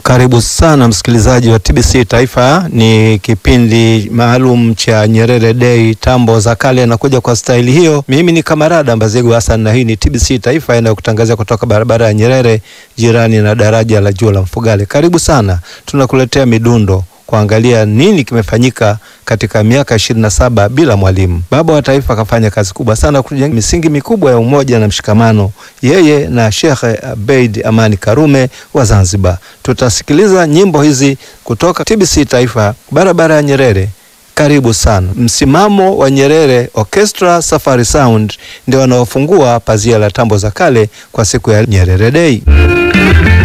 Karibu sana msikilizaji wa TBC Taifa. Ni kipindi maalum cha Nyerere Day, tambo za kale, nakuja kwa staili hiyo. Mimi ni Kamarada Mbazegu Hassan na hii ni TBC Taifa inayokutangazia kutoka barabara ya Nyerere, jirani na daraja la juu la Mfugale. Karibu sana, tunakuletea midundo kuangalia nini kimefanyika katika miaka ishirini na saba bila Mwalimu. Baba wa taifa akafanya kazi kubwa sana kujenga misingi mikubwa ya umoja na mshikamano, yeye na Sheikh Abeid Amani Karume wa Zanzibar. Tutasikiliza nyimbo hizi kutoka TBC Taifa, barabara ya Nyerere. Karibu sana. Msimamo wa Nyerere Orchestra Safari Sound ndio wanaofungua pazia la tambo za kale kwa siku ya Nyerere Day.